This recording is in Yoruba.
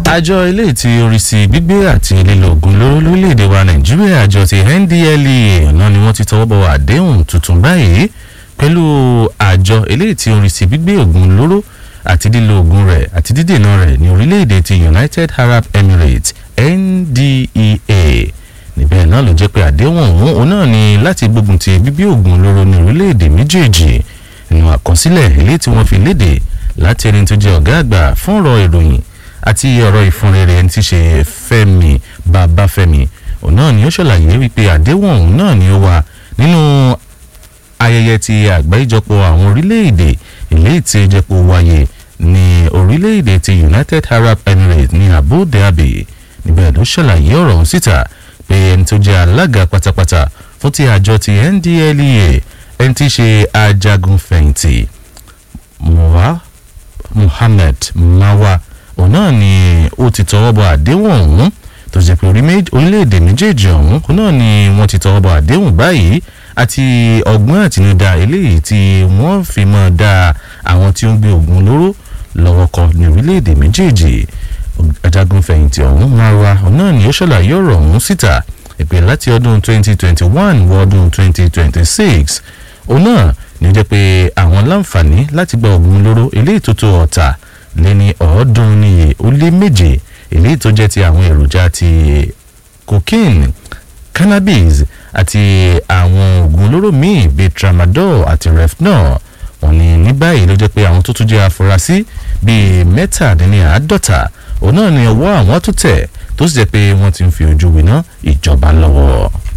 àjọ eléyìí tí orí sí gbígbé àti lílo oògùn olóró lórílẹ̀‐èdè wa nàìjíríà àjọ ti ndlea náà ni wọ́n ti tọwọ́ bọ̀ àdéhùn tuntun báyìí pẹ̀lú àjọ eléyìí tí orí sí gbígbé oògùn olóró àti lílo oògùn rẹ̀ àti dídènà rẹ̀ ní orílẹ̀‐èdè ti united arab emirates ndea níbẹ̀ náà ló jẹ́ pé àdéhùn ọ̀hún òun náà ni láti gbógun ti gbígbé oògùn olóró ní orílẹ̀‐èdè méjèèjì nínú àkọsílẹ̀ eléyìí tí wọ́n fi léde láti ẹni tó jẹ́ ọ̀gá àgbà fún ọ̀rọ̀ ìròyìn àti ọ̀rọ̀ ìfúnrere ẹni tí ṣe fẹ́mi babafẹ́mi òun náà ni ó ṣàlàyé wípé àdéhùn ọ̀hún náà ni ó wà nínú ayẹyẹ ti àgbáríjọpọ̀ àwọn orílẹ̀-èdè eléyìí tí ìjẹ́pọ̀ wáyé ní orílẹ̀-èdè ti united arab emirates ní abu dhabi níbẹ̀ ló ṣàlàyé ọ̀rọ̀ ọ̀hún síta pé ẹni tó jẹ́ alága pátápátá fún ti àjọ ti ndlea ẹni tí ṣe ajagun fẹ̀yìntì muhammed mawa òun náà ni ó ti tọwọ́ bọ àdéhùn ọ̀hún tó jẹ́ pé orílẹ̀-èdè méjèèjì ọ̀hún òun náà ni wọ́n ti tọwọ́ bọ àdéhùn báyìí àti ọgbọ́n àtinúdá eléyìí tí wọ́n fi mọ́ da àwọn tí ó ń gbé oògùn olóró lọ́wọ́ kọ ní orílẹ̀-èdè méjèèjì ajagun fẹ̀yìntì ọ̀hún marwa òun náà ni ó ṣàlàyé ọ̀rọ̀ ọ̀hún síta ìpè láti ọdún 2021 wọ ọdún 2026 òun náà ní ó jẹ́ pé àwọn láǹfààní láti gba oògùn olóró eléyìí tó tó ọ̀tà lé ní ọ̀ọ́dúnrún níye ó lé méje eléyìí tó jẹ́ ti àwọn èròjà ti cocaine cannabis àti àwọn oògùn olóró míì bíi tramadol àti refnol wọ́n ní ní báyìí ló jẹ́ pé àwọn tó tún jẹ́ afurasí bíi mẹ́tàdínláàádọ́ta òun náà ni ọwọ́ àwọn tó tẹ̀ tó sì jẹ́ pé wọ́n ti ń fi ojú winá ìjọba lọ́wọ́.